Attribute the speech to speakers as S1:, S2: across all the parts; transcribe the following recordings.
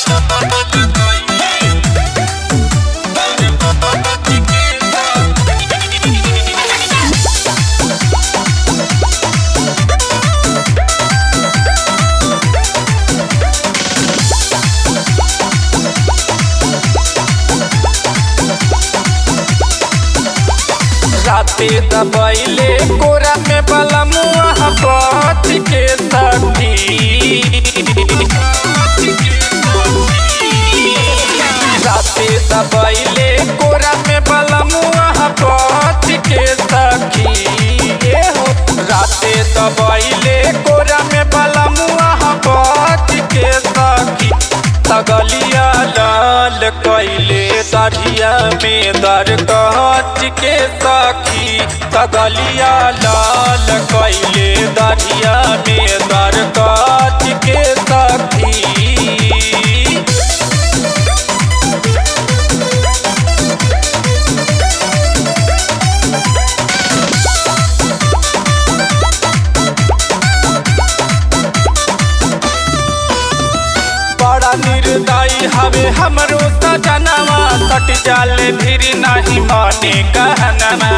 S1: राते दबैले कोरा में बलमुआ पच के सखी राते दबैले कोरा में बलमुआ पच के सखी ए हो राते दबैले कोरा में बलमुआ पच के सखी तगलिया लाल कैले दरिया में दर कहच के सखी तगलिया लाल कैले दरिया में दर कहच के सखी बड़ा निर्दयी हवे हमरो सजनवा सट जाले फिर नहीं माने कहनवा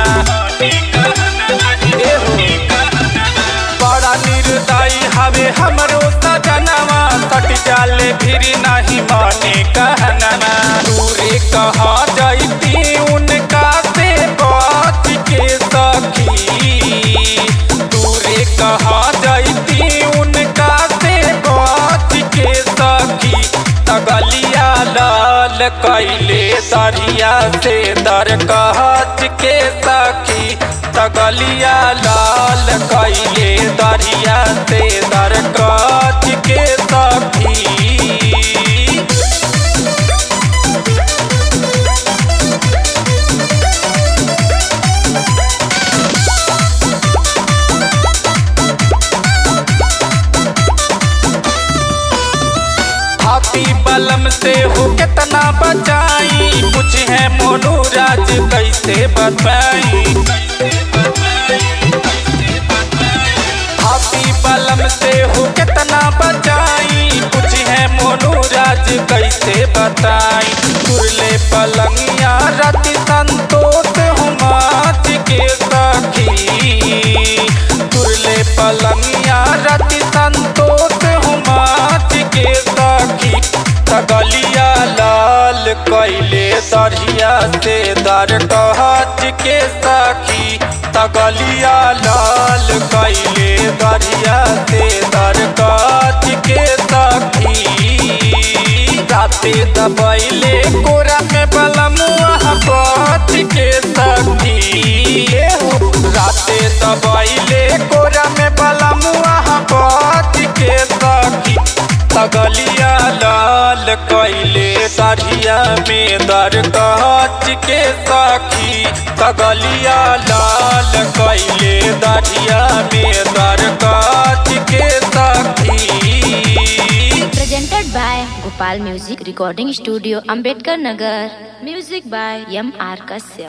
S1: ए हो। बड़ा निर्दयी हवे हमरो सजनवा सट जाले फिर नहीं माने कहनवा दूरे कहा जाती उनका से बात के सखी दूरे कहा जाती उनका से बात के सखी तगलिया लाल कैले दरिया से दर कहच के सखी तगलिया लाल कैले दरिया से दर कहच के सखी हाथी बलम से हो कितना बचाई कुछ है मोनू राज कैसे बताई हाथी बलम से हो कितना बचाई कुछ है मोनू राज कैसे बताई तुरले पलंगिया रति संतोष हुमाच के सखी तुरले पलंगिया रति संतोष हुमाच के सखी तगलिया लाल कैले दरिया से दर कहच के सखी तगलिया लाल कैले दरिया से दर कहच के सखी राते दबैले कोरा में बलमुआ पच के सखी ए हो। राते दबैले कोरा में बलमुआ पच के सखी तगलिया लाल कैले दरिया में दर कहच के सखी तगलिया लाल कैले दरिया में दर कहच के सखी
S2: Presented by Gopal Music Recording Studio, Ambedkar Nagar. Music by M. R. Kashyap.